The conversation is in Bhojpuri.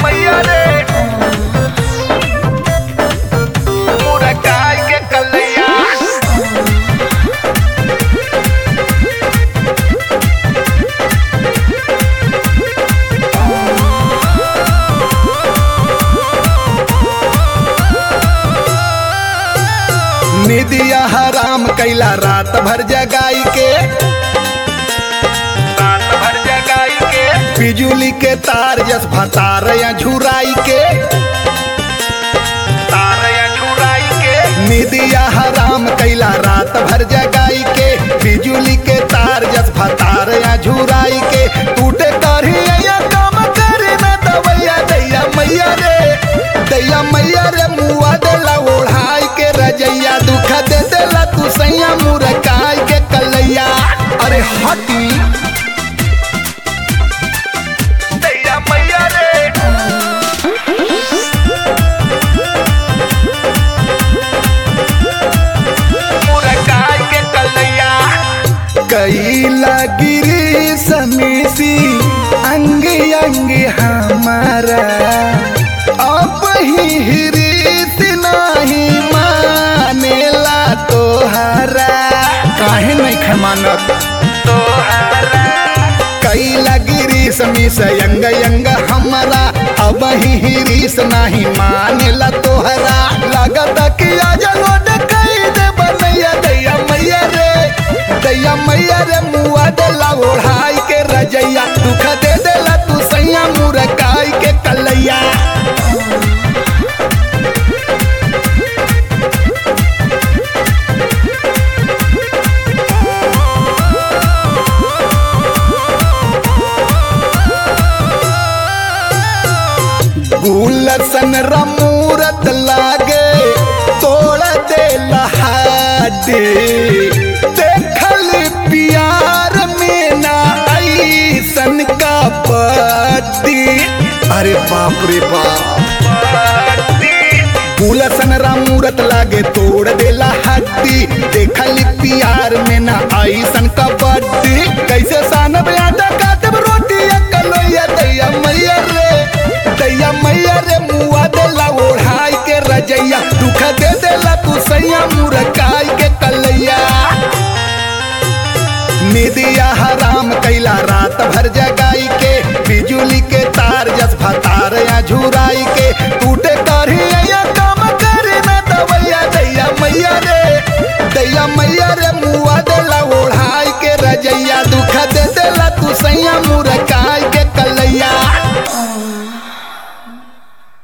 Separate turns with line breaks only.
मैया रे मुरकाई के कलैया निदिया हराम कैला रात भर जगाई के रात भर जगाई के बिजुली के तार जस भतार या झुराई के तार या झुराई के निदिया हराम कैला रात भर जगाई के बिजुली के तार जस भतार या झुराई के टूटे करही या काम करे ना दवैया दैया मैया रे दैया मैया रे मुआ देला ओढ़ाई के रजैया दुख दे देला तू सैया मुरकाई के कलैया अरे हटी दैया मैया रे मुरकाई के कलैया कैला गिरी समीसी अंग अंग हमारा अब ही हिरीस नहीं मानेला तोहरा काहे नहीं खमानत तोहरा कैला गिरी समीस अंग अंग हमारा अब ही हिरीस नहीं मानेला तोहरा लागत कि आज लोड कई दे बनैया दैया मैया रे दैया मैया रे मुआ देला ओढ़ाई के रजैया दुख दे देला तू सैया मुरकाई के कलैया गुलसन रमूरत लागे तोड़ दे लहाडे देखल प्यार में ना ऐसन का पति अरे बाप रे बाप गुलसन रामूरत लागे तोड़ देला हड्डी देखल प्यार में ना ऐसन का बड्डी कैसे सानब आटा काटब रोटी कलोया दैया मैया रे दैया मैया रे मुआ देला ओढ़ाई के रजैया दुख दे देला तू सैया मुरकाई के कलैया निदिया हराम कैला रात भर जगा